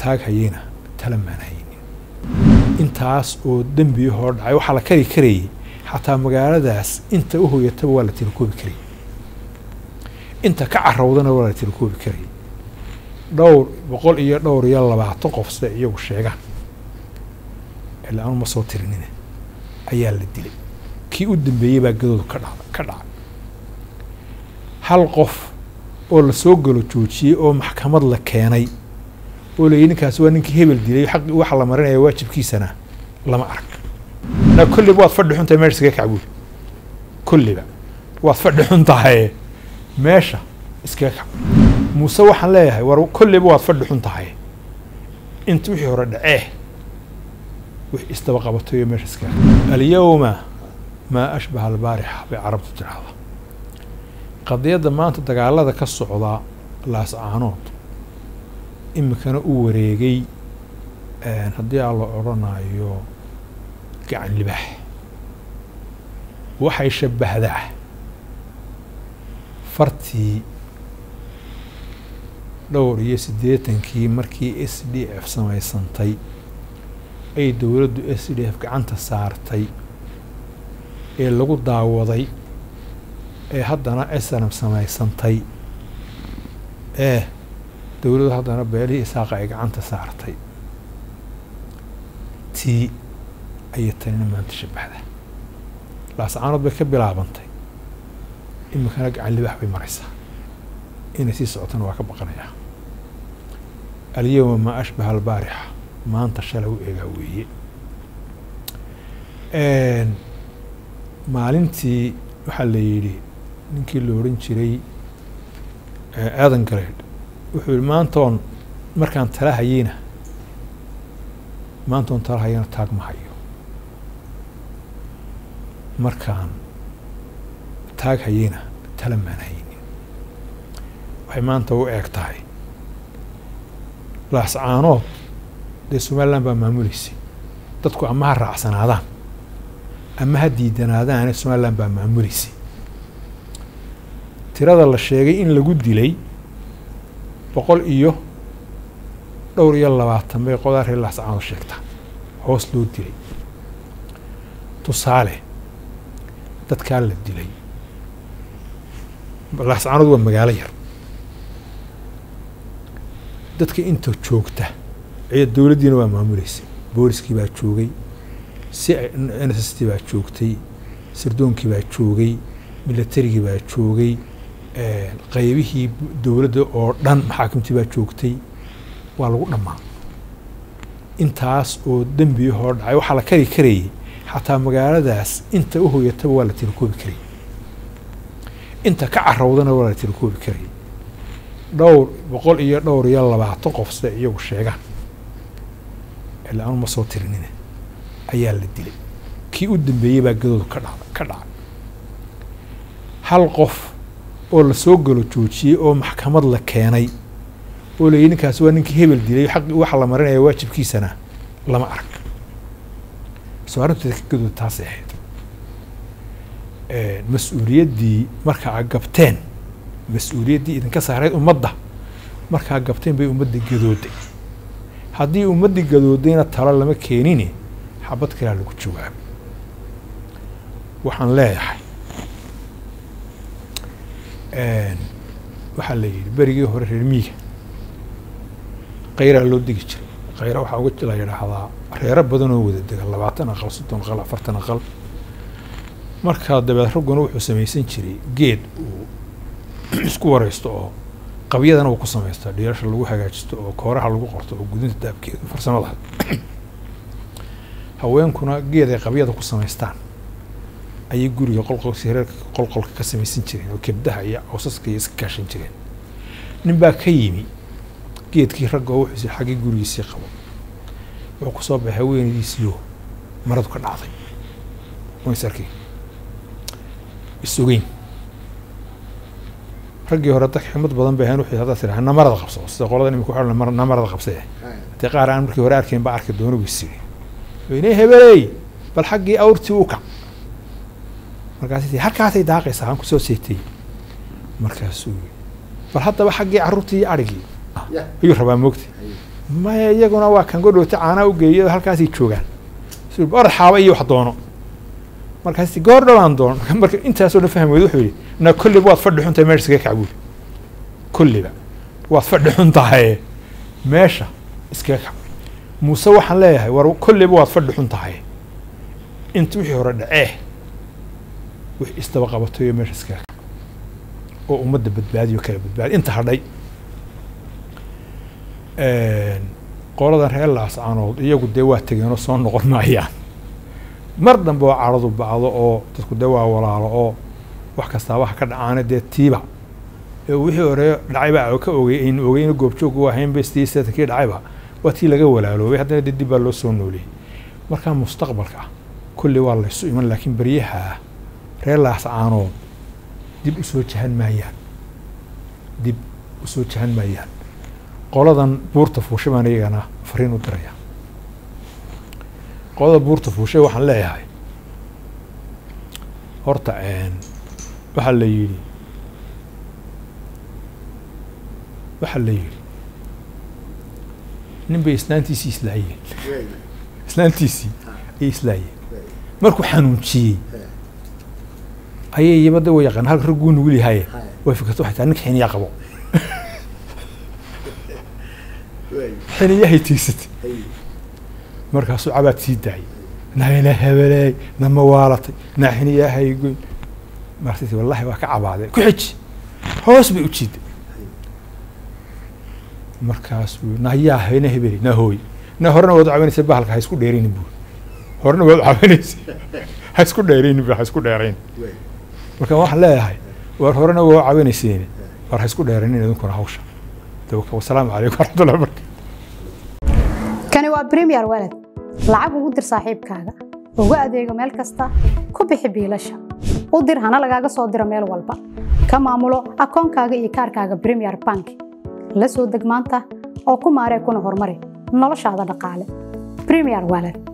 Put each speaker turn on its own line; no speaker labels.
taag hayeyna tala maan haynin intaas oo dembi hoo dhacay waxaa la kari karayay xataa magaaladaas inta u hoyataba waa la tirakoobi karayay inta ka carowdana waa la tirakoobi karayay dhowr boqol iyo dhowr iyo labaatan qof sida iyagu sheegaan ilaa anu ma soo tirinine ayaa la dilay kii u dambeeyey baa gadoodu ka dhacda ka dhacay hal qof oo la soo galo joojiyey oo maxkamad la keenay oo layihi ninkaasi waa ninkii hebel dilay xaq waxa la marinaya waajibkiisana lama arag na kolliba waad fadhi xun tahay meesha iskaga kac buuli kolliba waad fadhi xun tahay meesha iskaga kac muuse waxaan leeyahay war kolliba waad fadhi xun tahay inta wixii hore dhacee wix isdaba qabatayo meesha iskaga alyawma maa ashbaha albaarixa bay carabtu tidhaahda qadiyadda maanta dagaalada ka socda laascaanood iminkana u wareegay haddii aan la odrhanayo gacan libaax waxay shabbahdaa fartii dhowr iyo siddeetankii markii s d f samaysantay ay dowladdu s d f gacanta saartay ee lagu daawaday ee haddana snm samaysantay ee dowladdu haddana beelihii isaaqa ay gacanta saartay tii ayay tanina maanta shabbahda laascaanood bay ka bilaabantay iminkana gacan libaax bay maraysaa inay sii socotana waa ka baqanayaa alyawma maa ashbaha albaarixa maanta shalay u eegaa weeye maalintii waxaa la yidhi ninkii la odhan jiray aadan galeed wuxuu yihi maantoon markaan tala hayeyna maantoon tala hayana taag ma hayo markaan taag hayeyna tala maan haynin waxay maanta u eeg tahay laascaanood dee somaliland baa maamuleysay dadku ama ha raacsanaadaan ama ha diidanaadaane somaliland baa maamuleysay tirada la sheegay in lagu dilay boqol iyo dhowr iyo labaatan bay qodaa reer laascaanood sheegtaa hoos loo dilay tusaale dadkaa la dilay laascaanood waa magaalo yar dadka inta joogta cid dowladdiina waa maamuleysay booliskii baa joogay si n s s t baa joogtay sardoonkii baa joogay milatarigii baa joogay qaybihii dowladda oo dhan maxaakimtii baa joogtay waa lagu dhammaa intaas oo dembi hoo dhacay waxaa la kari karayay xataa magaaladaas inta u hoyataba waa la tirakoobi karayay inta ka carowdana waa la tirakoobi karayay dhowr boqol iyo dhowr iyo labaatan qof sida iyagu sheegaan ilaa anu ma soo tirinine ayaa la dilay kii u dambeeyey baa gadoodu ka dhacda ka dhacay hal qof oo la soo galo joojiyey oo maxkamad la keenay oo layihi ninkaasi waa ninkii hebel dilay xaq waxa la marinaya waajibkiisana lama arag soo arrinteeda ka gadooda taasay ahayd mas-uuliyaddii marka a gabteen mas-uuliyaddii idinka saarayd ummadda markaa gabteen bay ummadda gadooday haddii ummaddii gadoodayna talo lama keenine xabad kalaa lagu jawaabay waxaan leeyahay waxaa la yidhi berigii hore reer miiga kayraa loo degi jiray khayra waxaa uga la yidhaahdaa reero badan oo wada dega labaatan aqal soddon aqal afartan aqal markaa dabeed ragguna wuxuu samaysan jiray geed uu isku wareysto oo qabyadana uu ku samaysto dhiirasha lagu hagaajisto oo kooraha lagu qorto oo gudinta daabkeeda farsamada haweenkuna geed ay qabyada ku samaystaan ayay guriga qolqolsi reerka qolqolka ka samaysan jireen oo kebdaha iyo cawsaska iyo iska kaashan jireen nin baa ka yimi geedkii ragga oo wuxuusi xaggii gurigiisii qabo wuxuu kusoo baxay haweenadiisiyo maradu ka dhacday ways arkay isogeyn raggii hore dad xikmad badan bay ahayn wuxuu haddaad tidhaha namarada qabso sida qolada imika waxaa namarada qabsee haddii qaar aan markii hore arkayn ba arki doono buu siri weyne hebeley bal xaggii awrtii u kac markaas halkaasay daaqaysaa aan kusoo seetay markaasuu bal haddaba xaggii carruurtii iyo arigii ayuu rabaa moogta maya iyaguna waa kan godhowta caanaa u geeyo halkaasay joogaan orad xaaba iyo wax doono markaas goor dhowaan doono marka intaasoo dhan fahmi weyda wuxuu yidhi na kolliba waad fadhi xuntahay meesha iskaga kac buuli kolliba waad fadhi xun tahay meesha iskaga kac muuse waxaan leeyahay war kolliba waad fadhi xun tahay inta wixii hore dhacee wix isdaba qabatayo meesha iskaga kac oo ummadda badbaadiyo kala badbaadi inta hadhay qoladan reer laascaanood iyagu dee waa tegeenoo soo noqon maayaan mar dambe oo caradu bacdo oo dadku dee waa walaalo oo wax kastaaba ha ka dhacaane dee tiiba ee wixii hore dhacayba ka ogey aynu ogeyna goobjoog u ahayn bestii seetankii dhacayba waa tii laga walaaloobay haddana dee dib baa loo soo nooleeyey markaa mustaqbalka kulli waa laysu iman laakiin beryaha reer laascaanood dib usoo jahan maayaan dib usoo jahan maayaan qoladan buurta fuushay baan iyagana fariin u diraya qolada buurta fuushay waxaan leeyahay horta waxaa la yidhi waxaa la yidhi nin bay islaantiisii islaayeen islaantiisii ayay islaayeen markuu xanuunjiyey ayay yimada wa yaqaan halka ragguu nugul yahaye way fikirta waxay tahay ninka xiniyaa qabo xiniyahay tiigsatay markaasuu cabaad sii daayay nagana hebeleey nama waalatay na xiniyahay goyn markaas wallahi waa ka cabaadee ku xiji hoos bay u jiiday markaasuu nayaa hayna hebeli na hooy na horena waad u cabanaysa bahalka ha isku dheeraynin buuri horena waad u cabanaysa ha isku dheeraynin bu ha isku dheerayn marka waxaan leeyahay war horena waa u cabanayseeni war ha isku dheeraynin idinkuna hawsha wasalaamu calaykum waraxmatullahi wabarakatu
kani waa premier walad lacag ugu dir saaxiibkaaga ugu adeego meel kasta ku bixi biilasha u dir hana lagaaga soo diro meel walba ka maamulo akoonkaaga iyo kaarkaaga premier bank la soo deg maanta oo ku maaree kuna horumari noloshaada dhaqaale premier walad